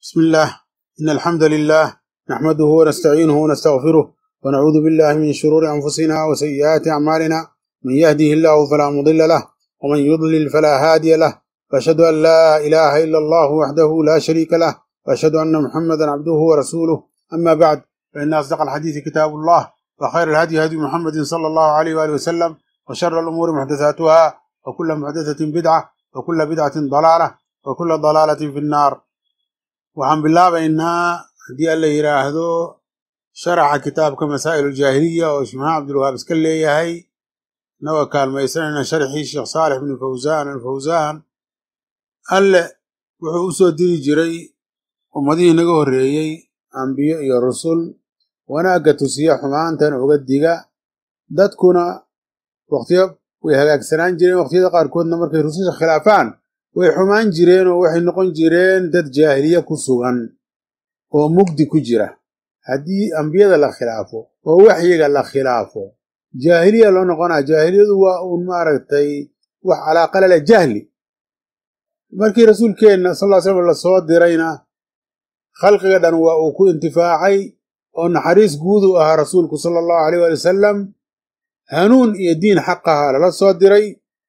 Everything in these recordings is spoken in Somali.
بسم الله إن الحمد لله نحمده ونستعينه ونستغفره ونعوذ بالله من شرور أنفسنا وسيئات أعمالنا من يهده الله فلا مضل له ومن يضلل فلا هادي له وأشهد أن لا إله إلا الله وحده لا شريك له وأشهد أن محمدا عبده ورسوله أما بعد فإن أصدق الحديث كتاب الله وخير الهدي هدي محمد صلى الله عليه وآله وسلم وشر الأمور محدثاتها وكل محدثة بدعة وكل بدعة ضلالة وكل ضلالة في النار waxaan bilaabaynaa haddii alla yidhaahdo sharaxa kitaabka masaa'il uljaahiliya oo shimaha cabdulwahaab iska leeyahay inagoo kaalmaysanayna sharxii sheekh saalix bnu fawsaan alfawsaan alle wuxuu u soo diri jiray ummadihii naga horreeyey ambiyo iyo rusul wanaagga tusiya xumaantana uga diga dadkuna wakhtiyo way hagaagsanaan jireen wakhtiyada qaarkoodna markay rususha khilaafaan way xumaan jireen oo waxay noqon jireen dad jaahiliye ku sugan oo mugdi ku jira haddii ambiyada la khilaafo oo waxyiga la khilaafo jaahiliya loo noqonaa jaahiliyadu waa uun maaragtay wax calaaqa lale jahli markii rasuulkeenna sal ll slam lasoo dirayna khalqiga dhan waa uu ku intifaacay oo naxariis guud u ahaa rasuulku sala allahu aleyh waali wasalam hanuun iyo diin xaqaha lala soo diray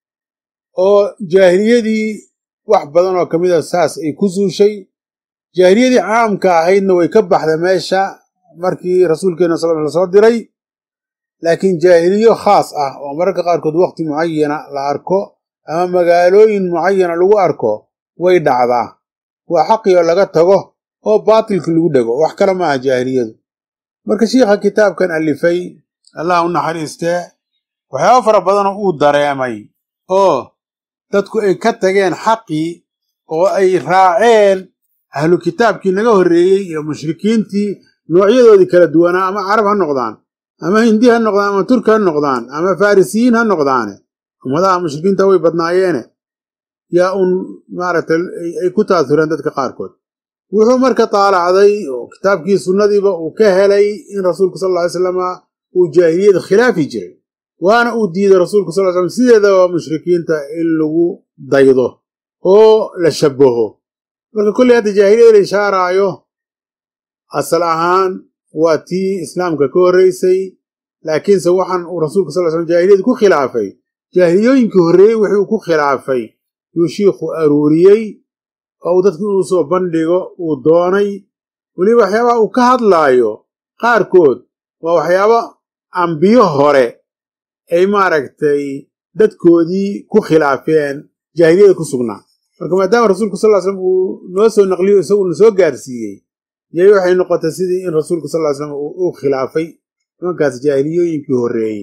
oo jaahiliyadii wax badan oo ka mid a saas ay ku suushay jaahiliyadii caamka ahaydna way ka baxda meesha markii rasuulkeena sal la soo diray laakiin jaahiliyo khaas ah oo mararka qaarkood wakhti mucayana la arko ama magaalooyin mucayana lagu arko way dhacdaa waa xaqiyoo laga tago oo baatilki lagu dhego wax kale maaha jaahiliyadu marka shiikha kitaabkan alifay allah u naxariistee waxyaaba fara badanoo uu dareemay oo dadku ay ka tageen xaqii oo ay raaceen ahlu kitaabkii naga horreeyey iyo mushrikiintii noocyadoodii kala duwanaa ama carab ha noqdaan ama hindi ha noqdaan ama turki ha noqdaan ama farisiyiin ha noqdaane ummadaha mushrikiinta way badnaayeene yaa uun maaragtay ay ku taasureen dadka qaarkood wuxuu marka taalacday oo kitaabkii sunnadiiba uu ka helay in rasuulku sal lla ly slama uu jaahiliyada khilaafi jiray waana uu diiday rasuulku sal slam sideedaba mushrikiinta in lagu daydo oo la shabaho marka kolley hadda jaahiliyada la ishaaraayo asal ahaan waa tii islaamka ka horreysay laakiinse waxaan uu rasuulku sal slam jaahiliyada ku khilaafay jaahiliyooyinkii horreeyey wixii uu ku khilaafay yuu shiikhu aruuriyey oo uu dadku inuu soo bandhigo uu doonay weliba waxyaabaha uu ka hadlaayo qaarkood waa waxyaaba ambiyo hore ay maaragtay dadkoodii ku khilaafeen jaahiliyada ku sugnaa marka maadaama rasuulku sal ly slam uu noo soo naqliyo isaguna soo gaarsiiyey yay waxay noqotay sidii in rasuulku sal ly slam uu khilaafay nimankaas jaahiliyooyinkii horreeyey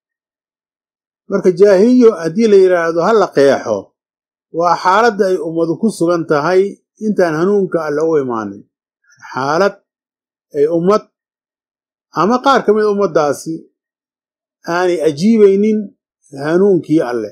marka jaahiliyo haddii la yidhaahdo ha la qeexo waa xaaladda ay ummadu ku sugan tahay intaan hanuunka alle u imaanin xaalad ay ummad ama qaar ka mid a ummaddaasi aanay ajiibaynin hanuunkii alle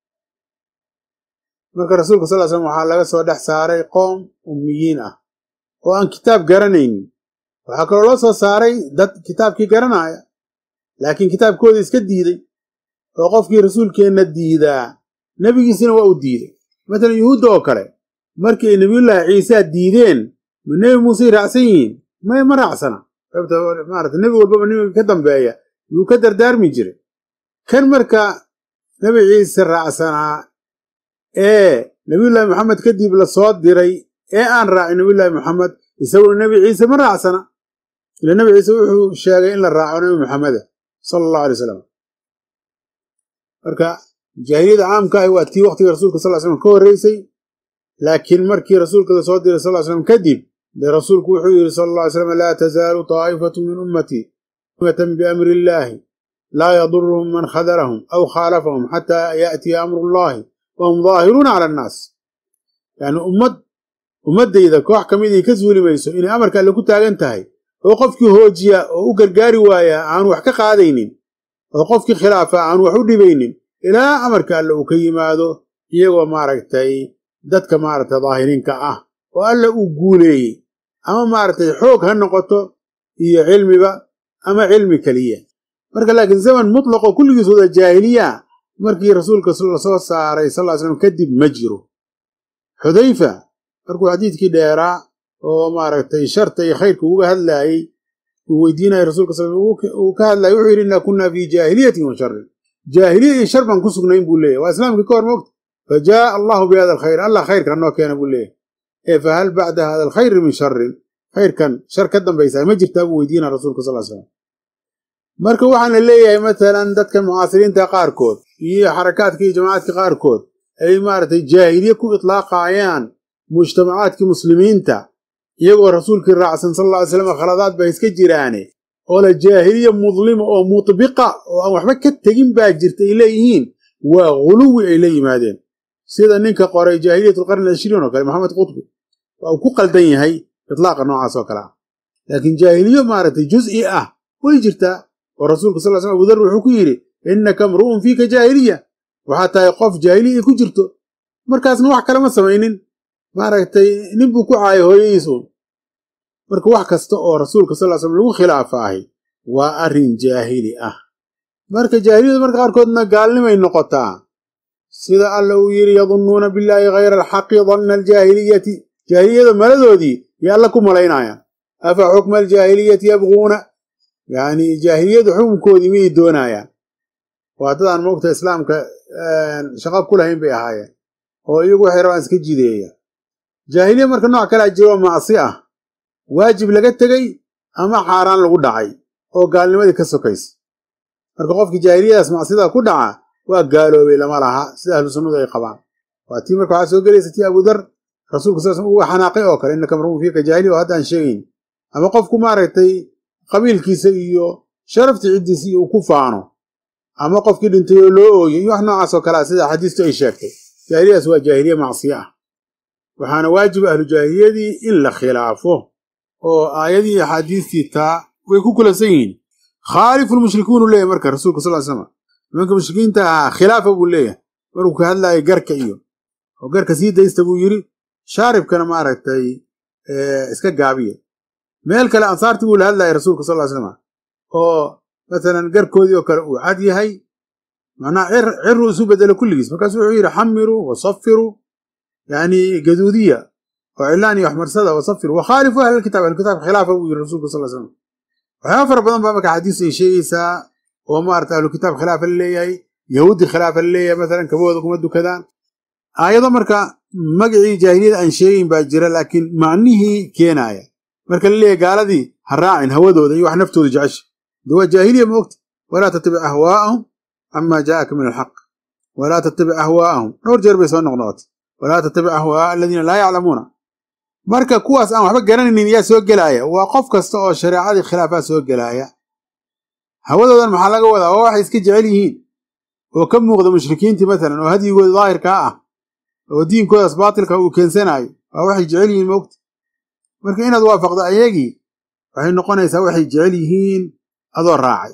marka rasuulka sal slam waxaa laga soo dhex saaray qoom ummiyiin ah oo aan kitaab garanaynin waxaa kaloo loo soo saaray dad kitaabkii garanaya laakiin kitaabkooda iska diiday oo qofkii rasuulkeenna diidaa nebigiisina waa uu diiday matalan yuhuudda oo kale markii ay nebiyullaahi ciisaa diideen ma nebi muusey raacsan yihiin may ma raacsana maarata nebi walbaba nebiga ka dambeeya yuu ka dardaarmi jiray kan marka nebi ciise raacsanaa ee nebiyullaahi moxamed kadib la soo diray ee aan raacin nebiyullaahi moxamed isaguna nebi ciise ma raacsana ila nebi ciise wuxuu sheegay in la raaco nebi moxameda sala allahu alay wasalam marka jaahiliyada caamka ahi waa tii waqtiga rasuulka sal slam ka horreysay laakiin markii rasuulka la soo diray sal slam kadib dee rasuulku wuxuu yidhi sala alla ly slam laa tazaalu taa'ifatu min ummatii ummatan biamri illaahi laa yaduruhum man khadarahum aw khaalafahum xataa yaatiya amru llahi wahum daahiruuna cala annaas yacni ummad ummaddayda koox ka mid ay ka suuli mayso inay amarka alle ku taagan tahay oo qofkii hoojiya oo u gargaari waaya aanu wax ka qaadaynin oo qofkii khilaafa aanu wax u dhibaynin ilaa amarka alle uu ka yimaado iyagoo maaragtay dadka maaragtay daahiriinka ah oo alle uu guuleeyey ama maaragtay xoog ha noqoto iyo cilmiba ama cilmi keliya marka laakiin zaman mutlaqo kulligiis wada jaahiliya markii rasuulka lasoo saaray sal ly slam kadib ma jiro xudayfa markuu xadiidkii dheeraa oo maaragtay sharta iyo khayrka uga hadlaayey uu weydiinaya rasulka sal uu ka hadlayay wuxuu yidhi innaa kunnaa fii jaahiliyatin wa sharin jaahiliya iyo shar baan ku sugnayn buu leeyahy waa islaamkii ka hor moogta fa jaaa allahu bi hada alkhayr allah khayrkan noo keena buu leeyahy ee fa hal bacda hada alkhayri min sharin khayrkan shar ka dambaysaa ma jirtaa buu weydiina rasuulka sal slam marka waxaan la leeyahay matalan dadka mucaasiriinta qaarkood iyo xarakaadka iyo jamacaadka qaarkood ay maaragtay jaahiliye ku itlaaqayaan mujtamacaadkii muslimiinta iyagoo rasuulkii raacsan sal alla ly slam khaladaad baa iska jiraane oo la jaahiliya mudlima oo mutbiqa oo aan waxba ka tegin baa jirta ay leeyihiin waa guluwi ay la yimaadeen sida ninka qoray jaahiliyat alqarni alishriin oo kale maxamed qutbi waa uu ku qaldan yahay itlaaqa noocaas oo kale ah laakiin jaahiliyo maaragtay juz'i ah way jirtaa oo rasuulka sal l slam abudar wuxuu ku yidhi innaka mru'un fiika jaahiliya waxaa tahay qof jaahiliya ay ku jirto markaasna wax kalema samaynin maaragtay nin buu ku caayay hooyadiis uun marka wax kasta oo rasuulka sal slam lagu khilaafaahi waa arrin jaahili ah marka jaahiliyadu marka qaarkoodna gaalnimay noqotaa sida alla uu yidhi yadunnuuna billaahi hayra alxaqi danna aljaahiliyati jaahiliyada maladoodii yo alla ku malaynayaan afa xukma aljaahiliyati yabquuna yacni jaahiliyadu xukunkoodii miyay doonaayaan waa dadaan moogta islaamka shaqo ku lahayn bay ahaayeen oo iyagu waxay rabaan iska jideeya jaahiliya marka nooc kalea jiro macsi ah waajib laga tegey ama xaaraan lagu dhacay oo gaalnimadii ka sokaysa marka qofkii jaahiliyadaas macsida ku dhaca waa gaaloobay lama laha sida ahlu sunnadu ay qabaan waa tii marka waxaa soo gelaysa tii abudar rasuulka sal sl uga xanaaqay oo kale innaka marun fiika jaahiliya oo haddaan sheegayn ama qofku maaragtay qabiilkiisa iyo sharaftii ciddiisa iyo uu ku faano ama qofkii dhintay oo loo ooyay iyo wax noocaas oo kalea sida axaadiistu ay sheegtay jaahiliyadaas waa jaahiliye macsiye ah waxaana waajib ahlu jaahiliyadii in la khilaafo oo aayadii iyo axaadiistii taa way ku kulansan yihiin khaalifu lmushrikuunu leeyahy marka rasuulka sal slam nimanka mushrikiinta ahaa khilaafa buu leeyahay markuu ka hadlaayay garka iyo oo garka sii daysta buu yidhi shaaribkana maaragtay iska gaabiya meel kale ansaartii buu la hadlayay rasuulka sal slam oo masalan garkoodii oo kale uu cad yahay macnaha ciruu isu bedelo kulligiis markaasu wuxuu yidhi xamiruu wasafiruu yani gaduudiya oo cilaan iyo waxmarsada wasafiruu wakhaalifu ahlilkitaab ahlkitaabka khilaafa buu yidhi rasuulka sal slam waxyaaba fara badan baa marka xadiis ay sheegaysaa oo maarata ahlukitaab khilaafa la leeyahay yahuudi khilaafa la leeyahay masalan kabahooda kuma dukadaan aayado marka magacii jaahiliyada aan sheegayn baa jira laakiin macnihii keenaaya marka la leeyahay gaaladii ha raacin hawadooda iyo wax naftooda jecesha de waa jaahiliya moogta walaa tattabic ahwaa'ahum camaa jaa'aka min alxaq walaa tattabic ahwaa'ahum dhowr jeer bay soo noqnoqotay walaa tattabic ahwaa'a aladiina laa yaclamuuna marka kuwaas aan waxba garanaynin yaa soo gelaaya waa qof kasta oo shareecadii khilaafaa soo gelaaya hawadoodan maxaa laga wadaa waa waxay iska jecel yihiin oo ka muuqda mushrikiintii masalan oo hadyigooda daahirkaa ah oo diinkoodaas baatilka uu keensanaayo waa waxay jecel yihiin moogta marka inaad waafaqdo ayagii waxay noqonaysaa waxay jecel yihiin adoo raacay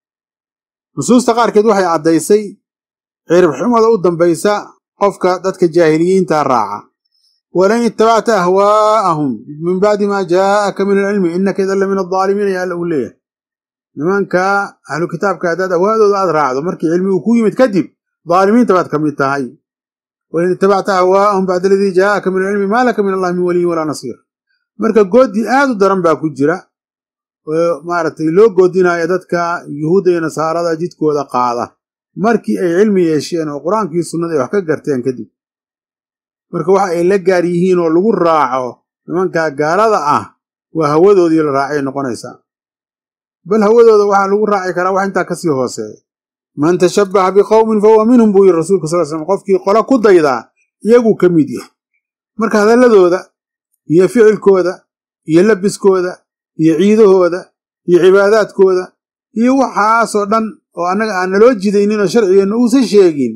nusuusta qaarkeed waxay caddaysay ciribxumada u dambaysa qofka dadka jaahiliyiinta raaca walan ittabacta ahwaa'ahum min bacdi maa jaa'aka min alcilmi innaka idan la min aldaalimiina ya alla uu leeyahay nimanka ahlu kitaabka haddaad ahwaadooda aad raacdo markii cilmi uu ku yimid kadib daalimiinta baad ka mid tahay wain ittabacta ahwaa'ahum bacda aladii jaa'aka min alcilmi maa laka min allahi min waliyin walaa nasiir marka goodi aad u daran baa ku jira oo maaragtay loo goodinaya dadka yuhuudda iyo nasaarada jidkooda qaada markii ay cilmi yeesheen oo qur-aankii sunnada ay wax ka garteen kadib marka waxa ay la gaar yihiin oo lagu raaco nimanka gaalada ah waa hawadoodii la raacay noqonaysaa bal hawadooda waxaa lagu raaci karaa wax intaa kasii hooseeya man tashabbaha biqowmin fahuwa minhum buu yidhi rasuulka sal slam qofkii qolo ku daydaa iyaguu ka mid yahay marka hadalladooda iyo ficilkooda iyo labiskooda iyo ciidahooda iyo cibaadaadkooda iyo waxaasoo dhan oo annaga aan naloo jidaynin oo sharcigeenna uusan sheegin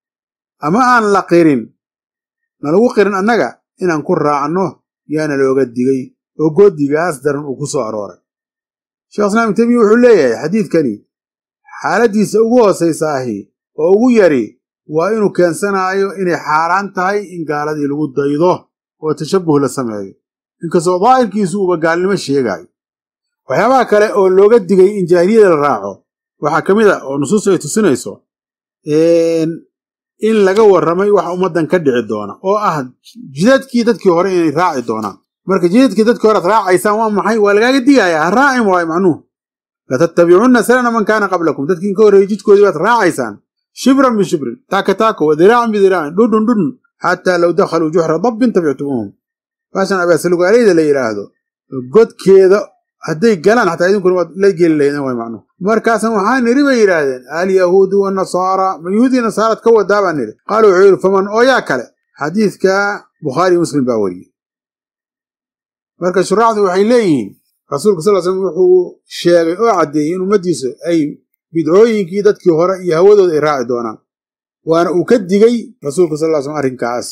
ama aan la qirin nalagu qirin annaga inaan ku raacno yaana looga digay oo goodigaas daran uu ku soo arooray sheekh islaam ibn taymiya wuxuu leeyahay xadiidkani xaaladdiisa ugu hoosaysaahi oo ugu yari waa inuu keensanaayo inay xaaraan tahay in gaaladii lagu daydo oo tashabbuh la sameeyo inkastoo daahirkiisu uuba gaalnimo sheegaayo waxyaabaha kale oo looga digay in jaahiliyada la raaco waxaa ka mid a oo nusuustu ay tusinayso in laga warramay wax ummaddan ka dhici doona oo ah jidadkii dadkii hore inay raaci doonaan marka jidadkii dadkii horead raacaysaan waa maxay waa lagaaga digayaa ha raacin waayo macnuhu latattabicunna sanana man kaana qablakum dadkii ka horreeyey jidkoodii baad raacaysaan shibran bishibrin taaka taako wa diraacan bidiraacin dhudhun dhudhun xataa low dakhaluu juxra dabbin tabictumuuhum baashan abaasalugaaleyda la yidhaahdo godkeeda hadday galaan xataa idinkuna waad la geli lahaydeen way macnuhu markaasan waxaa nidhi bay yidhaahdeen alyahuudu wanasaara ma yuhuudii nasaarad ka wadaa baa nidhi qaala wuxuu yidhi faman oo yaa kale xadiidka bukhaari muslim baa wariyey marka shuraacdu waxay leeyihiin rasuulka sal slm wuxuu sheegay oo caddeeyey in ummaddiisu ay bidcooyinkii dadkii hore iyo hawadooda ay raaci doonaan waana uu ka digay rasuulka sal l slm arrinkaas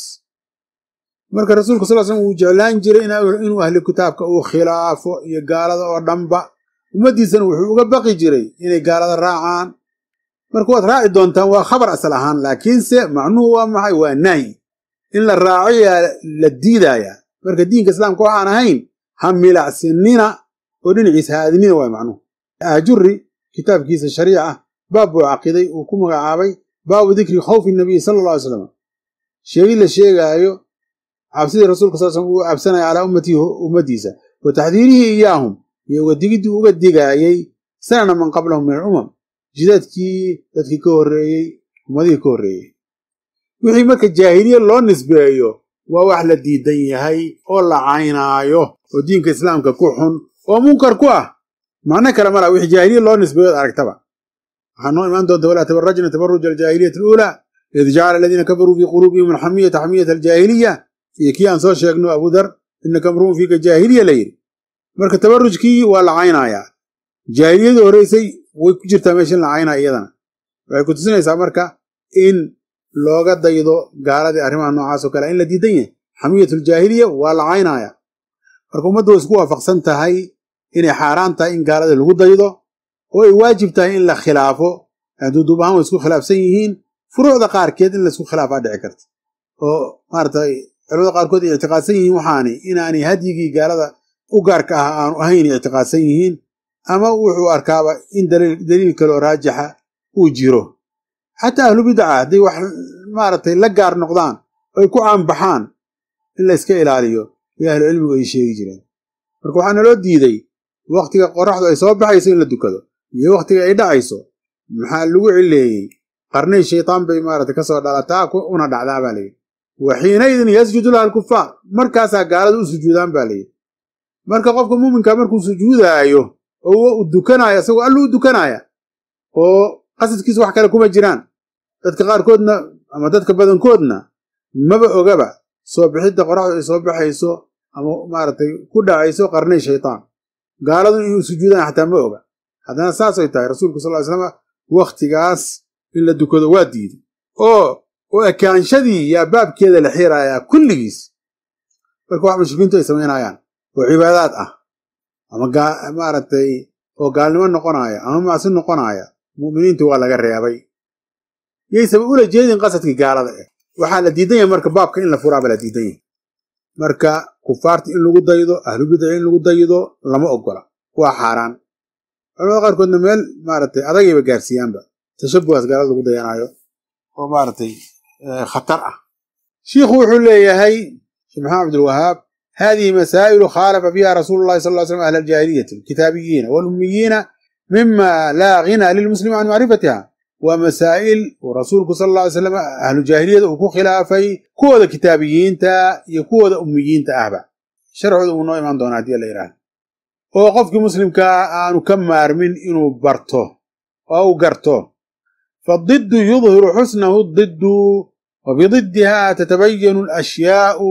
marka rasuulka sal slm wuu jeclaan jiray inuu ahli kitaabka uu khilaafo iyo gaalada oo dhanba ummaddiisana wuxuu uga baqi jiray inay gaalada raacaan marka waad raaci doontaan waa khabar asal ahaan laakiinse macnuhu waa maxay waa nahyi in la raaciyaa la diidaaya marka diinka islaamka waxaan ahayn ha milacsinina oo dhinaciisa ha aadinina waay macnuhu aajuri kitaabkiisa shariica baab buu caqiday uu ku magacaabay baabu dikri khawfi nabiyi sala alla alay slam sheegid la sheegaayo cabsidii rasuulka sal slm uu cabsanaya calaa ummatihi ummaddiisa wa taxdiirihii iyaahum iyo uga digiddii uga digaayey sanana man qablahum min alumam jidadkii dadkii ka horreeyey ummadihii ka horreeyey wixii marka jaahiliya loo nisbeeyo waa wax la diidan yahay oo la caynaayo oo diinka islaamka ku xun oo munkar ku ah macno kale ma laha wixii jaahiliya loo nisbeeyo ad aragtaba waxaa noo imaan doonta walaa tabarajna tabaruja aljaahiliyati aluulaa id jacala aladiina kafaruu fii quluubihim alxamiyata xamiyata aljaahiliya iyo kii aan soo sheegno abudar inaka mruun fiika jaahiliya la yidhi marka tabarujkii waa la caynayaa jaahiliyadii horreysay way ku jirtaa meesha in la caynaya iyadana waxay ku tusinaysaa marka in looga daydo gaaladii arrimaha noocaasoo kale in la diidan yahay xamiyatuljaahiliya waa la caynaya marka ummaddu way isku waafaqsan tahay inay xaaraan tahay in gaalada lagu daydo oo ay waajib tahay in la khilaafo duuduub ahaan way isku khilaafsan yihiin furuucda qaarkeed in laisku khilaafaa dhici karta oo maaratay culamada qaarkood ay ictiqaadsan yihiin waxaani inaanay hadyigii gaalada u gaarka ah aanu ahayn ictiqaadsan yihiin ama wuxuu arkaaba in daliil kaloo raajixa uu jiro xataa ahlu bidca hadday wax maaragtay la gaar noqdaan oy ku caanbaxaan in la yska ilaaliyo iyo ahlu cilmigu ay sheegi jireen marka waxaa naloo diiday wakhtiga qoraxdu ay soo baxayso in la dukado iyo wakhtiga ay dhacayso maxaa lagu cileeyey qarnay shaytaan bay maaragtay ka soo dhalataa una dhacdaa baa layidhi wa xiinaydin yasjudu laha alkufaar markaasaa gaalada u sujuudaan baa layidhi marka qofka muuminka markuu sujuudaayo oo u dukanaayo isagoo allu u dukanaaya oo qasadkiisa wax kale kuma jiraan dadka qaarkoodna ama dadka badankoodna maba ogaba soo bixidda qoraxdu ay soo baxayso ama maaragtay ku dhacayso qarnay shaytaan gaaladu inuu sujuudaan xataa ma oga haddana saasay tahay rasuulku sal ly slam wakhtigaas in la dukado waa diiday oo oo ekaanshadii yaa baabkeeda la xiirayaa kulligiis marka wax mushrikiintu ay samaynayaan oo cibaadaad ah ama maaragtay oo gaalnimo noqonaya ama macsi noqonaya mu'miniintu waa laga reebay yaysaba ula jeedin qasadkii gaalada eh waxaa la diidan yahay marka baabka in la furaaba la diidan yahay marka kufaarta in lagu daydo ahlu bidca in lagu daydo lama ogola waa xaaraan culamada qaarkoodna meel maaragtay adagayba gaarsiiyaanba tashabuhaas gaalada lagu dayanaayo oo maaragtay khatar ah shiikhu wuxuu leeyahay sheekh maxamed cabdilwahaab hadihi masaa'ilu khaalafa fiha rasuulu llahi sal ly slam ahla aljaahiliyati alkitaabiyiina walummiyiina mima laa ghina lilmuslimi can macrifatiha waa masaa'il uu rasuulku sal alla alay slam ahlu jaahiliyada uu ku khilaafay kuwooda kitaabiyiinta iyo kuwooda ummiyiinta ahba sharcooda uu noo imaan doona haddii la yidhaahdo oo qofkii muslimkaa aanu ka maarmin inuu barto oo u garto fadiddu yudhiru xusnahu diddu wa bididdiha tatabayanu alashyaa'u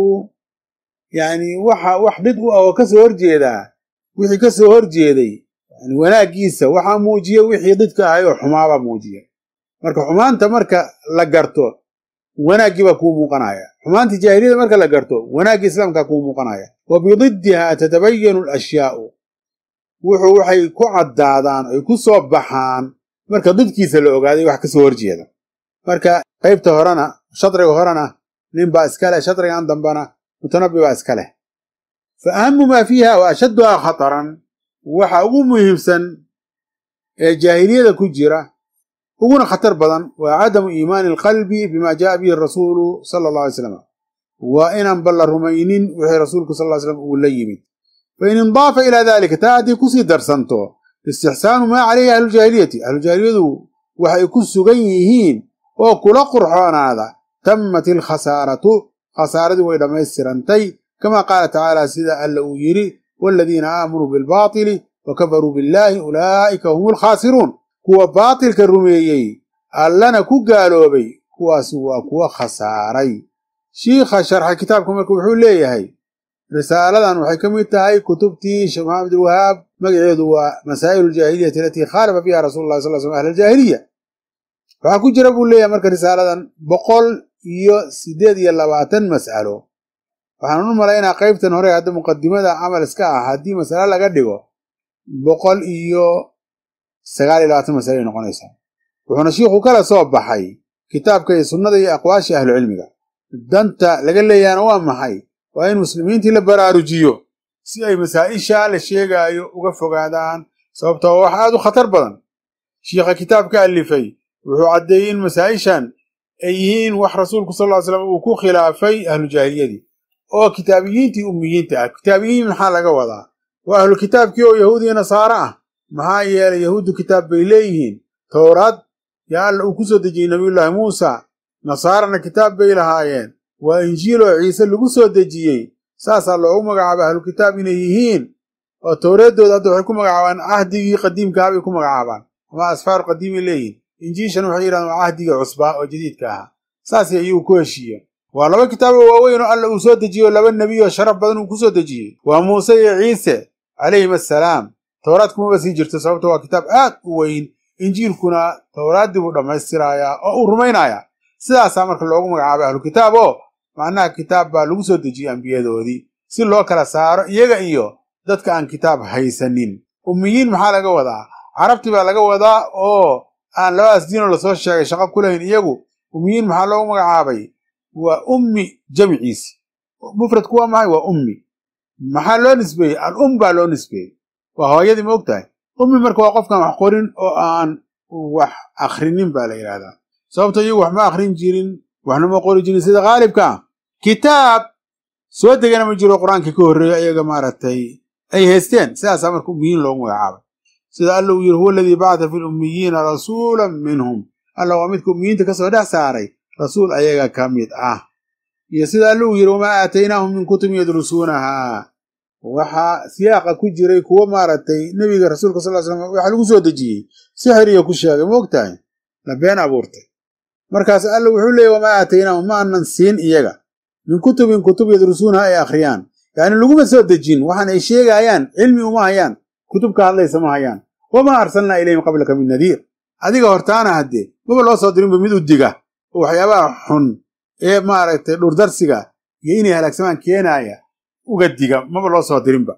yacni waxa wax did u ah oo ka soo horjeedaa wixii ka soo horjeeday yani wanaaggiisa waxaa muujiya wixii didka ahay oo xumaabaa muujiya marka xumaanta marka la garto wanaaggii baa kuu muuqanaya xumaantii jaahiliyada marka la garto wanaaggii islaamkaa kuu muuqanaya wa bididdiha tatabayanu alashyaa'u wuxuu waxay ku caddaadaan ay ku soo baxaan marka didkiisa la ogaaday wax ka soo horjeeda marka qaybta horena shadriga horena nin baa iska leh shadrigan dambana mutanabbi baa iska leh fa ahamu maa fiiha wa ashadduhaa khataran waxa ugu muhiimsan ee jaahiliyada ku jira uguna khatar badan waa cadamu iimaani alqalbi bima jaaa bihi rasuulu sala allah alay slam waa inaan balla rumaynin wixii rasuulku sal ly slam uu la yimid fain indaafa ilaa dalika taa haddii kusii darsanto istixsaanu maa calayhi ahlujaahiliyati ahlujaahiliyadu waxay ku sugan yihiin oo kula qurxoonaada tammat ilkhasaaratu khasaaradii way dhammaystirantay kama qaala tacaala sida alla uu yidhi waaladiina aamanuu bilbaatili wa kafaruu billaahi ulaa'ika hum alkhaasiruun kuwa baatilka rumeeyey allana ku gaaloobay kuwaasi waa kuwa khasaaray shiikha sharxa kitaabka marka wuxuu leeyahay risaaladan waxay ka mid tahay kutubtii sheekh maxamed abdilwahaab magaceedu waa masaa'il aljaahiliyati alatii khaalafa fiiha rasulu llahi sal slam ahl aljaahiliya waxaa ku jira buu leeyahay marka risaaladan boqol iyo siddeed iyo labaatan mas'alo waxaan u malaynaa qaybtan hore hadda muqadimada camal iska ah haddii masale laga dhigo boqol iyo sagaal iyo labaatan masale ay noqonaysaa wuxuuna shiikhu kala soo baxay kitaabka iyo sunnada iyo aqwaashii ahlucilmiga danta laga leeyahana waa maxay waa in muslimiintii la baraarujiyo si ay masaa'isha la sheegaayo uga fogaadaan sababtoo wax aad u khatar badan shiikha kitaabka alifay wuxuu caddeeyey in masaa'ishan ay yihiin wax rasuulku sal ly slam uu ku khilaafay ahlujaahiliyadii oo kitaabiyiintii ummiyiinta ah kitaabiyiin maxaa laga wadaa waa ahlu kitaabkii oo yahuud iyo nasaare ah maxaa yeelay yahuuddu kitaab bay leeyihiin towraad yaa alla uu ku soo dejiyey nabiyullaahi muusa nasaarana kitaab bay lahaayeen waa injiil oo ciise lagu soo dejiyey saasaa loogu magacaabay ahlu kitaab inay yihiin oo towreeddooda hadda waxay ku magacaabaan cahdigii qadiimkaha bay ku magacaabaan ama asfaaru qadiimay leeyihin injiishan waxay yidhahdaan waa cahdigii cusbaa oo jadiidka ahaa saasay ayuu ku heshiiyeen waa laba kitaaboo waaweyn oo alla uu soo dejiyo laba nebiy oo sharaf badan uu ku soo dejiyey waa muuse iyo ciise calayhim assalaam towraad kumaba sii jirto sababto waa kitaab aad u weyn injiilkuna towraaddii buu dhammaystirayaa oo uu rumaynayaa sidaasaa marka loogu magacaabay ahlu kitaab oo macnaha kitaab baa lagu soo dejiyey ambiyadoodii si loo kala saaro iyaga iyo dadka aan kitaab haysanin ummiyiin maxaa laga wadaa carabti baa laga wadaa oo aan labadaas diinoo lasoo sheegay shaqo ku lahayn iyagu ummiyiin maxaa loogu magacaabay waa ummi jamciisi mufradku waa maxay waa ummi maxaa loo nisbeeyey al um baa loo nisbeeyey waa hooyadii ma og tahay ummi marka waa qofkaan wax qorin oo aan wax akhrinin baa la yidhaahdaa sababto iyagu wax ma akhrin jirin waxna ma qori jirin sida khaalibka kitaab soo degana ma jiro qur-aankii ka horreeya iyaga maaragtay ay haysteen sidaasaa marka ummiyiin loogu magacaabay sida alla uu yidhi huwa aladii bacata fi lummiyiina rasuulan minhum alla waa midka ummiyiinta ka soo dhex saaray rasuul ayaga ka mid ah iyo sida alla uu yidhi wamaa aataynaahum min kutubin yadrusuunahaa waxaa siyaaqa ku jiray kuwo maaragtay nebiga rasuulka sal slam waxaa lagu soo dejiyey sixiriya ku sheegay ma og tahay la been abuurtay markaas alla wuxuu leeyay wamaa aataynaahum ma aanan siin iyaga min kutubin kutub yadrusuunaha ay akhriyaan yacni laguma soo dejin waxaan ay sheegaayaan cilmi uma hayaan kutub ka hadlaysa ma hayaan wamaa arsalnaa ilayhim qablaka min nadiir adiga hortaana haddee maba loo soo dirinba mid u diga oo waxyaabaha xun ee maaragtay dhurdarsiga iyo inay halaagsamaan keenaaya uga diga maba loo soo dirinba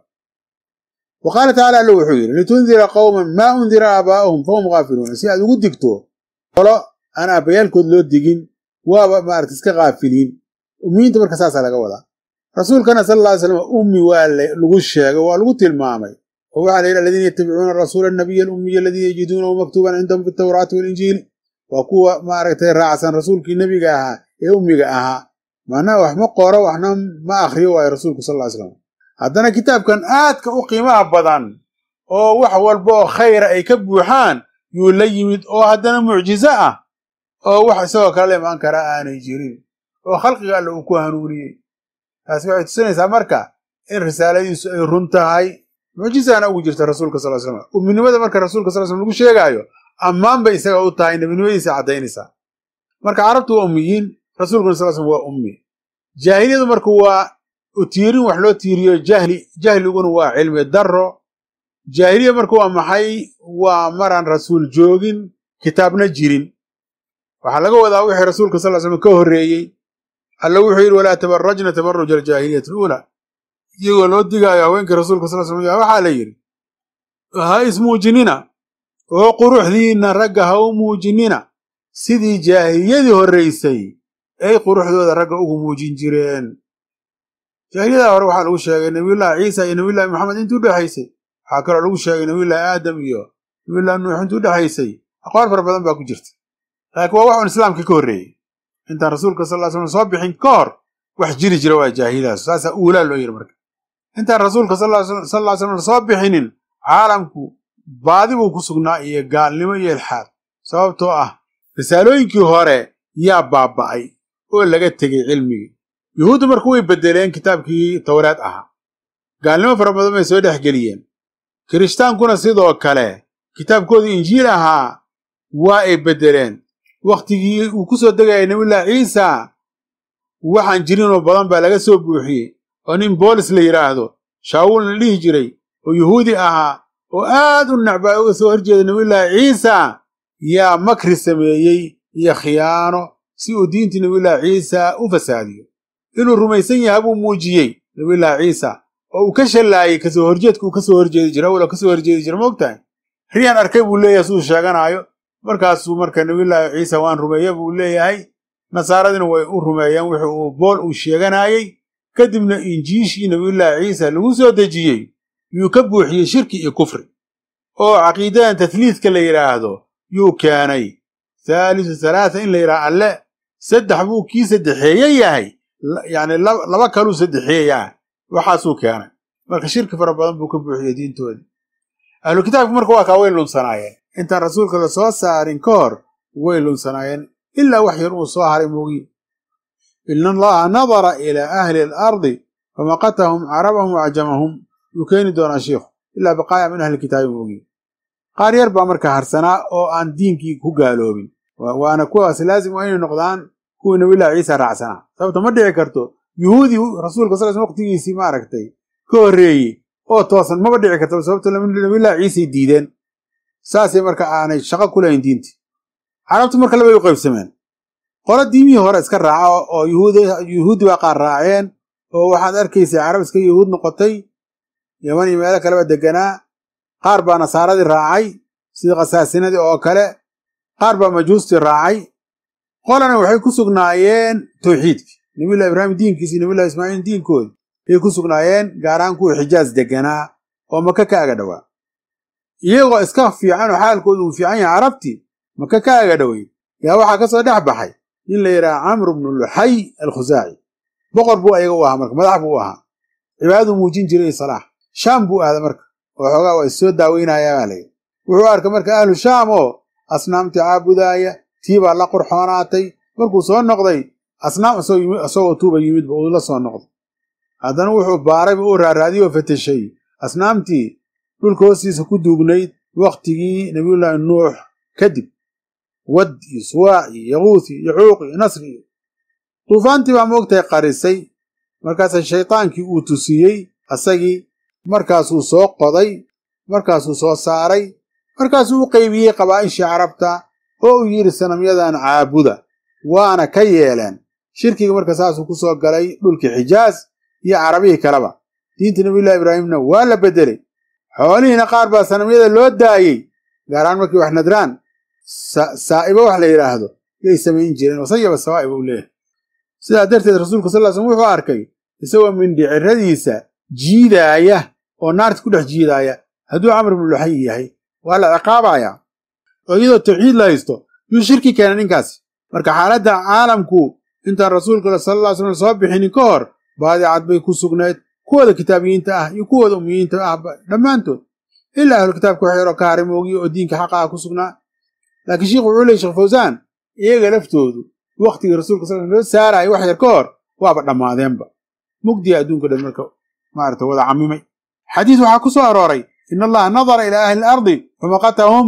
wa qaala tacala alla wuxuu yidhi litundira qowman maa undira aabaa'uhum fahum khaafiluuna si aad ugu digto qolo aan aabbayaalkood loo digin waaba maarata iska kaafiliin ummiyiinta marka saasaa laga wadaa rasuulkana sal alla ly slam ummi waa lagu sheegay waa lagu tilmaamay oo waxaa la yidhi aladiina yattabicuuna rasuula annabiya alummiya aladii yajiduunahu maktuuban cindahum fi tawraati walinjiil waa kuwa maaragtay raacsan rasuulkii nebiga ahaa ee ummiga ahaa macnaha wax ma qoro waxna ma akhriyo waayo rasuulku sal ly slam haddana kitaabkan aadka u qiimaha badan oo wax walba oo khayra ay ka buuxaan yuu la yimid oo haddana mucjizo ah oo wax isagoo kale la imaan karaa aanay jirin oo khalqiga alle uu ku hanuuniyey taasi waxay tusinaysaa marka in risaaladiisu ay run tahay mucjizaana ugu jirta rasuulka sal slam umminimada marka rasuulka sal slam lagu sheegaayo ammaan bay isaga u tahay nebinimadiisa caddaynaysaa marka carabtu waa ummiyiin rasuulkuna sal slam waa ummi jaahiliyadu marka waa utiirin wax loo tiiriyo jahli jahliguna waa cilmi darro jaahiliya marka waa maxay waa maraan rasuul joogin kitaabna jirin waxaa laga wadaa wixii rasuulka sal slam ka horreeyey alla wuxuu yidhi walaa tabarajna tabaruja aljaahiliyati aluulaa iyagoo loo digaayo haweenkii rasuulka sal slam waxaa la yidhi ha ismuujinina oo quruxdiinna ragga ha u muujinina sidii jaahiliyadii horraysay ay quruxdooda ragga ugu muujin jireen jaahiliyadaa hore waxaa lagu sheegay nabiyullaahi ciisa iyo nabiyullahi maxamed intii u dhexaysay waxaa kaloo lagu sheegay nabiyullaahi aadam iyo nabiyullahi nuux intii u dhexaysay aqwaal fara badan baa ku jirta laakiin waa wax un islaamka ka horreeyey intaan rasuulka sal ly slam soo bixin ka hor wax jiri jira waa jaahiliyadaas saasaa uulaa loo yidhi marka intaan rasuulka sal lla ly slam soo bixinin caalamku baadi buu ku sugnaa iyo gaalnimo iyo ilxaad sababtoo ah risaalooyinkii hore yaa baaba'ay oo laga tegey cilmigii yuhuuddu marka way beddeleen kitaabkii towraad ahaa gaalnimo fara badan bay soo dhex geliyeen kiristaankuna sidoo kale kitaabkoodii injiil ahaa waa ay beddeleen wakhtigii uu ku soo degayay nabiyullaahi ciisa waxaan jirinoo badan baa laga soo buuxiyey oo nin boolis la yidhaahdo shaawul la dhihi jiray oo yuhuudi ahaa oo aad u necbaa uga soo horjeeda nabiyullaahi ciisa yaa makri sameeyey iyo khiyaano si uu diintii nabiyullaahi ciisa u fasaadiyo inuu rumaysan yaha buu muujiyey nabiyullaahi ciisa oo uu ka shallaayey kasoo horjeedka uu ka soo horjeedi jira awla ka soo horjeedi jira moogtahay riyaan arkay buu leeyahay siduu sheeganaayo markaasuu marka nabiyullaahi ciisa waan rumeeye buu leeyahay nasaaradina way u rumeeyeen wixi uu bool uu sheeganaayey kadibna injiishii nabiyullaahi ciisa lagu soo dejiyey yuu ka buuxiyey shirki iyo kufri oo caqiidadan tahliidka la yidhaahdo yuu keenay thaalisu halaatha in la yidhaha alle saddex buu kii saddexeeye yahay yacni laba kaluu saddexeeyaa waxaasuu keenay marka shirki fara badan buu ka buuxiyey diintoodii ahlu kitaabki marka waa kaa way lunsanaayeen intaan rasuulka la soo saarin ka hor way lunsanaayeen ilaa wax yar uu soo haray moogiye ina allaha nadara ilaa ahli alardi famaqatahum carabahum wacjamahum yuu keeni doonaa shiikhu ilaa baqaaya min ahli kitaabi moogiye qaar yar baa marka harsanaa oo aan diinkii ku gaaloobin waana kuwaas laazim waa inay noqdaan kuwii nabillahi ciisa raacsanaa sababta ma dhici karto yuhuudi rasuulka sal sl waqtigiisii maaragtay ka horreeyey oo toosan maba dhici karto sababto nabillahi ciisay diideen saasay marka aanay shaqo ku lahayn diintii carabtu marka labay u qaybsameen qolo diimihii hore iska raaca oo yuhuudi baa qaar raaceen oo waxaad arkaysaa carab iska yuhuud noqotay yaman iyo meelo kaleba deganaa qaar baa nasaaradii raacay sida khasaasinadii oo kale qaar baa majuustii raacay qolana waxay ku sugnaayeen tawxiidkii nabillahi ibraahim diinkiisi iyo nabillahi ismaaciil diinkoodi ayay ku sugnaayeen gaar ahaan kuwii xijaas deganaa oo maka ka aga dhowaa iyagoo iska fiican oo xaalkoodu uu fiican yahay carabtii maka ka aga dhoway yaa waxaa ka soo dhex baxay nin la yidhaha camr bnu luxay alkhusaaci boqor buu ayaga u ahaa marka madax buu u ahaa cibaadaduu muujin jiray salaax shaam buu aada marka oo xoogaa waa issoo daaweynaya baa layidhi wuxuu arkay marka ahlu shaam oo asnaamtii caabudaaya tii baa la qurxoonaatay markuu soo noqday asnaam isagoo tuuba yimidba uu la soo noqday haddana wuxuu baarayba uu raaraadiyey oo fateshay asnaamtii dhulka hoostiisa ku duugnayd wakhtigii nabiyullaahi nuux kadib wad iyo suwaac iyo yaquuth iyo yacuuq iyo nasri iyo duufaantii baa moogtahay qarisay markaasa shaydaankii uu tusiyey asagii markaasuu soo qoday markaasuu soo saaray markaasuu u qaybiyey qabaa'ishii carabta oo uu yidhi sanamyadan caabuda waana ka yeeleen shirkiga marka saasuu ku soo galay dhulkii xijaas iyo carabihii kaleba diinta nabiyullahi ibraahimna waa la beddelay xoolihiina qaar baa sanamyada loo daayey gaaraan markii wax nadraan saa'ibo wax la yidhaahdo yay samayn jireen wasayaba sawaa'iba u leeyahay sidaa darteed rasuulku sal slm wuxuu arkay isagoo mindhiciradiisa jiidaaya oo naarta ku dhex jiidaaya hadduu camr ibnu luxay yahay waa la ciqaabayaa oo iyadoo tawxiid la haysto yuu shirki keena ninkaasi marka xaaladda caalamku intaan rasuulka sal alla slam soo bixinin ka hor baadicad bay ku sugnayd kuwooda kitaabiyiinta ah iyo kuwooda ummiyiinta ah dhammaantood ilaa ahlu kitaabka wax yaroo ka haray moogiye oo diinka xaqa ah ku sugnaa laakiin sheikh wuxuu leey sheekh fawsaan iyaga laftoodu wakhtigii rasuulka sal loo saaraayo wax yar ka hor waaba dhammaadeenba mugdiya adduunka dhan marka maarata wada camimay xadiis waxaa ku soo arooray in allaha nadara ilaa ahli alardi famaqatahum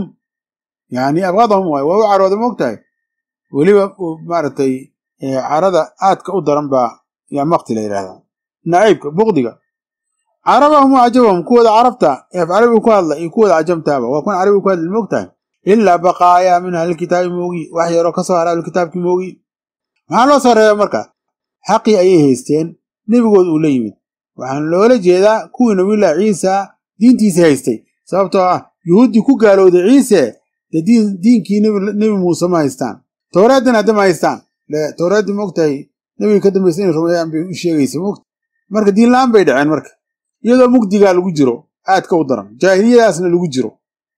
yani abqadahum waay waa u carooda moogtahay weliba maaragtay carada aadka u daran baa yaa makti la yidhahdaa naciibka bukdiga carabahum wa cajabahum kuwooda carabta eef carabiga ku hadla iyo kuwooda cajamtaaba waa kuwan carabiga ku hadla moogtahay ilaa baqaayaa min ahlilkitaabi moogi wax yaroo ka soo hara ahlulkitaabkii moogi maxaa loo soo reebay marka xaqii ayay haysteen nebigooda uu la yimid waxaan loola jeedaa kuwii nabiyullaahi ciisa diintiisii haystay sababtoo ah yuhuuddii ku gaalowday ciise dee diinkii nebi muuse ma haystaan towraaddina hadda ma haystaan towraaddii moogtahay nebiga ka dambaysa inay rumeeyaan bay u sheegaysa moogta marka diin la-aan bay dhaceen marka iyadoo mugdigaa lagu jiro aadka u daran jaahiliyadaasna lagu jiro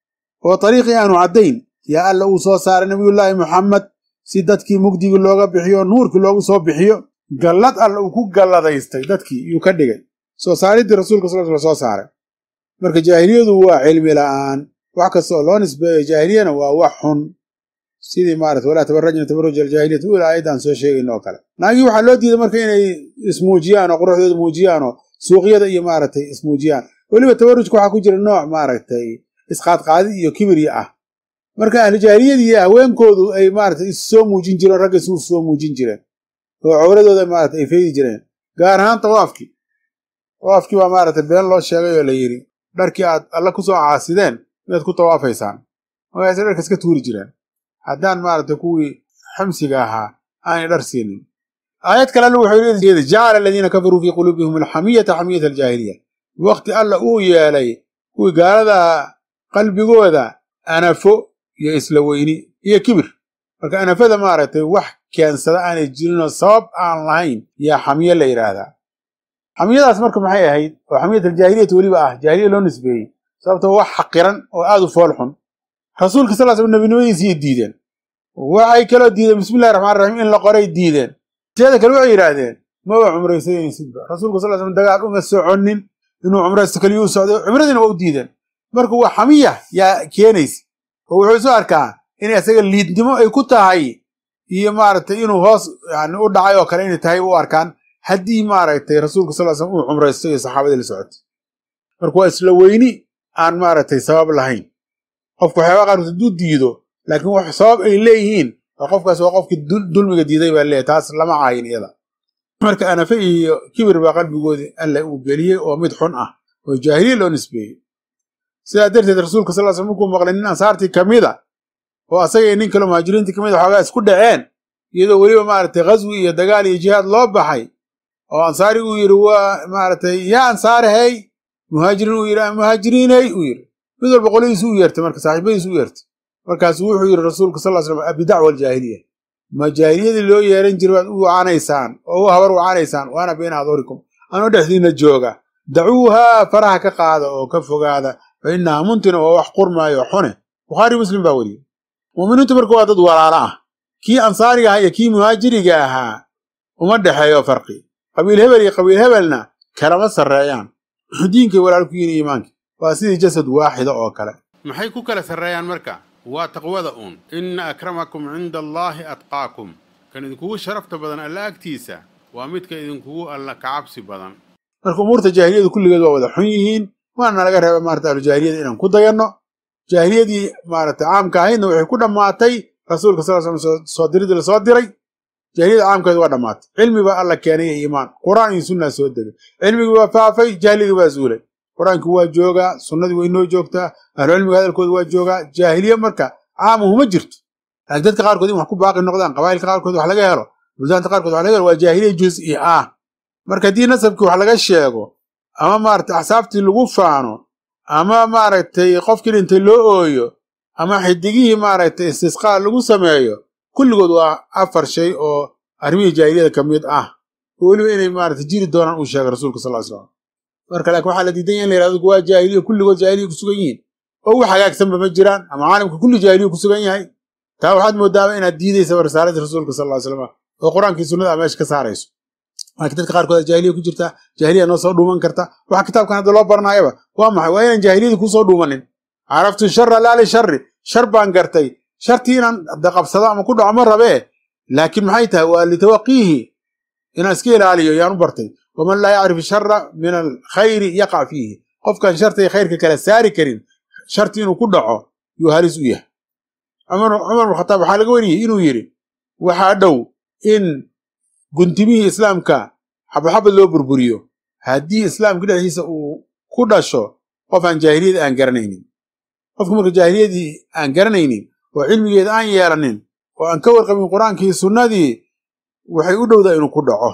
oo dariiqii aanu caddayn yaa alla uu soo saaray nabiyullaahi muxamed si dadkii mugdigii looga bixiyo nuurkii loogu soo bixiyo gallad alla uu ku galladaystay dadkii yuu ka dhigay soo saariddii rasuulka sal sl soo saaray marka jaahiliyadu waa cilmi la'aan wax kasta oo loo nisbeeyo jaahiliyana waa wax xun sidii maarata walaa tabarajna tabaruj aljaahiliyati ula aayadda aan soo sheegayno oo kale naagii waxaa loo diiday marka inay ismuujiyaan oo quruxdooda muujiyaan oo suuqyada iyo maaragtay ismuujiyaan weliba tabarujka waxaa ku jira nooc maaragtay isqaadqaadi iyo kibirya ah marka ahlu jaahiliyadii haweenkoodu ay maarata issoo muujin jireen ragga isu soo muujin jireen oo cawradooda maarata ay faydi jireen gaar ahaan tawaafkii tawaafkii baa maarata been loo sheegay oo la yidhi dharkii aad alla ku soo caasideen inaad ku tawaafaysaan markaasay dharka iska tuuri jireen haddaan maarata kuwii xamsiga ahaa aanay dhar siinin aayad kale alla wuxuu leeyahay jacala aladiina kafaruu fii quluubihim alxamiyata xamiyata aljaahiliya waqti alla uu yeelay kuwii gaalada qalbigooda anafo iyo isla weyni iyo kibir marka anafada maaragtay wax keensada aanay jirinoo sabab aan lahayn yaa xamiye la yidhaahdaa xamiyadaas marka maxay ahayd oo xamiyat aljaahiliyati weliba ah jaahiliya loo nisbeeyey sababtoo wax xaqiran oo aad u fool xun rasuulka sal slam nebinimadiisiyay diideen waxay kaloo diideen bismillahi raxmaan raxiim in la qoray diideen teeda kale waxay yidhaahdeen maba cumraysanaysidba rasuulka sal slam dagaal uma soconin inuu cumraysto keliya u socday cumradiina waa u diideen marka waa xamiya yaa keenaysa oo wuxuu isu arkaa inay isaga liidnimo ay ku tahay iyo maaragtay inuu hoos yani u dhacay oo kale inay tahay u arkaan haddii maaragtay rasuulka sal slam uu cumraysto iyo saxaabadii la socotay marka waa isla weyni aan maaragtay sabab lahayn qofku waxyaaba qaarkood hadduu diido laakiin wax sabab ay leeyihiin oo qofkaas waa qofkii dulmiga diiday baa leeyahy taas lama caayin iyada marka anafe iyo kibir baa qalbigoodii alla uu geliyey oo mid xun ah oo jaahiliya loo nisbeeyey sidaa darteed rasuulka sal sl markuu maqlay nin ansaartii ka mida oo asagay nin kale muhaajiriintii kamid xoogaa isku dhaceen iyadoo weliba maaragtay ghaswi iyo dagaal iyo jihaad loo baxay oo ansaari uu yidhi waa maaragtay yaa ansaarahey muhaajiriin uu yidhi muhaajiriiney uu yidhi mid walba qoladiisu u yeertay marka saaxiibadiisu u yeertay markaasuu wuxuu yidhi rasuulka sal slam abidacwa aljaahiliya ma jaahiliyadii loo yeeran jiray waad u wacanaysaan oo u habar wacanaysaan waana bayna adhurikum anoo dhexdiina jooga dacuuhaa faraha ka qaada oo ka fogaada fa innaha muntina waa wax qurmaayo xune bukhaari muslim baa weriyey muuminiintu marka waa dad walaalo ah kii ansaariga ahaa iyo kii muhaajiriga ahaa uma dhexeeyo farqi qabiil hebel iyo qabiil hebelna kalama sarreeyaan diinkay walaal ku yihin iimaanka waa sidii jasad waaxida oo kale maxay ku kala sarreeyaan marka waa taqwada uun inna akramakum cinda allaahi atqaakum kan idinkugu sharafta badan alla agtiisa waa midka idinkugu alla kacabsi badan marka umuurta jaahiliyadu kulligeed waa wada xun yihiin waana laga reeba maarata ahlujaahiliyada inaan ku dayanno jaahiliyadii maarata caamka ahaydna waxay ku dhammaatay rasuulka sal slam soo diridii la soo diray jaahiliyada caamkeeda waa dhammaatay cilmi baa alla keenay iyo iimaan qur'aan iyo sunnaa soo degay cilmigii waa faafay jahligii baa zuulay qur-aankii waa joogaa sunnadii way noo joogtaa ahlucilmiga hadalkooda waa joogaa jaahiliye marka caamuhuma jirto laakiin dadka qaarkood in wax ku baaqi noqdaan qabaa'ilka qaarkood wax laga helo buldaanta qaarkood wax laga helo waa jaahiliya juz'i ah marka haddii nasabkii wax laga sheego ama maaragtay axsaabtii lagu faano ama maaragtay qofkii dhintay loo ooyo ama xidigihii maaragtay istisqaa lagu sameeyo kulligood waa afar shay oo arrimihii jaahiliyada ka mid ah oo weliba inay maaragtay jiri doonaan uu sheegay rasuulka sal ly slam marka laakiin waxaa la diidan yaha in la yhahdo waa jaahiliya kulligood jaahiliya ku sugan yihiin oo wax hagaagsanba ma jiraan ama caalamka kulli jaahiliya ku sugan yahay taa waxaad moodaaba inaad diidaysaba risaaladii rasuulka sal ly slam oo qur-aankii sunnada a meesha ka saarayso laakiin dadka qaarkood jaahiliya ku jirta jaahiliya noo soo dhuuman karta waxa kitaabkan hadda loo baranaayaba waa maxay waa inaan jaahiliyadii kusoo dhuumanin caraftu shara laa lishari shar baan gartay shartii inaan qabsado ama ku dhaco ma rabee laakiin maxay tahay waa litawaqiihi inaan iska ilaaliyo yaan u bartay waman laa yacrif shara min alkhayri yaqac fiihi qofkaan sharta iyo khayrka kala saari karin sharti inuu ku dhaco yuu halis u yahay cumar bn khataab waxaa laga wariyey inuu yidhi waxaa dhow in guntimihii islaamka xabadxabad loo burburiyo haddii islaamka dhexdiisa uu ku dhasho qof aan jaahiliyada aan garanaynin qofka marka jaahiliyadii aan garanaynin oo cilmigeeda aan yeelanin oo aan ka warqabin qur-aankii sunnadii waxay u dhowdaa inuu ku dhaco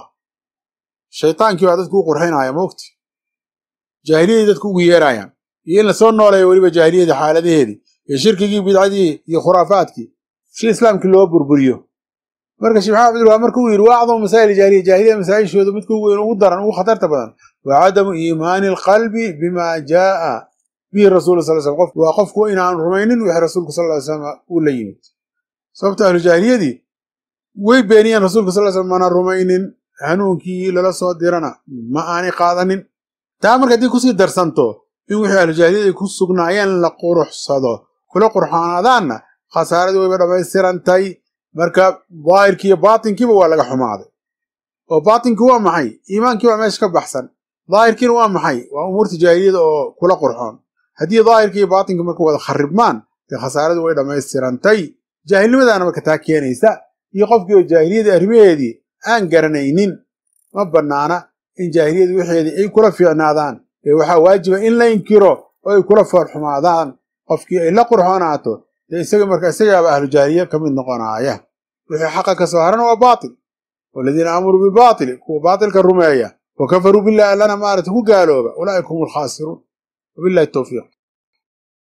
shaytaankii baa dadku u qurxinaya moogti jaahiliyadii dadku ugu yeerayaan iyo in lasoo nooleeyo weliba jaahiliyadii xaaladaheedii iyo shirkigii bidcadii iyo khuraafaadkii si islaamkii loo burburiyo marka sheekh maxamed abdulwahab marka uu yidhi waa acdamu masaa'il jaahiliya jaahiliyada masaa'ishooda midka ugu weyn ugu daran ugu khatarta badan waa cadamu iimaani alqalbi bima jaa'a bihi rasuulu sal slam qof waa qofku inaanu rumaynin wixii rasuulku sal ly slam uu la yimid sababta ahlu jaahiliyadii way beeniyeen rasuulka sal slam mana rumaynin hanuunkii lala soo dirana ma aanay qaadanin taa marka haddii kusii darsanto in wixii ahlujaahiliyad ay ku sugnaayeen la quruxsado kula qurxoonaadaanna khasaaradii wayba dhammaystirantay marka daahirkii iyo baatinkiiba waa laga xumaaday oo baatinkii waa maxay iimaankii waa meesha ka baxsan daahirkiina waa maxay waa umuurta jaahiliyada oo kula qurxoon haddii daahirkii iyo baatinkii marka wada kharibmaan dee khasaaradii way dhammaystirantay jaahilnimadaana marka taa keenaysa iyo qofkii oo jaahiliyadii arrimaheedii aan garanaynin ma bannaana in jaahiliyadu wixeedii ay kula fiicnaadaan ee waxaa waajiba in la inkiro oo ay kula foolxumaadaan qofkii ay la qurxoonaato dee isaga marka isagaaba ahlu jaahiliya ka mid noqonaaya wixii xaqa ka soo harana waa baatil waladiina aamaruu bibaatili kuwa baatilka rumeeya wa kafaruu billahi allana maarata ku gaalooba ulaa'ika hum alkhaasiruun wabillahi towfiiq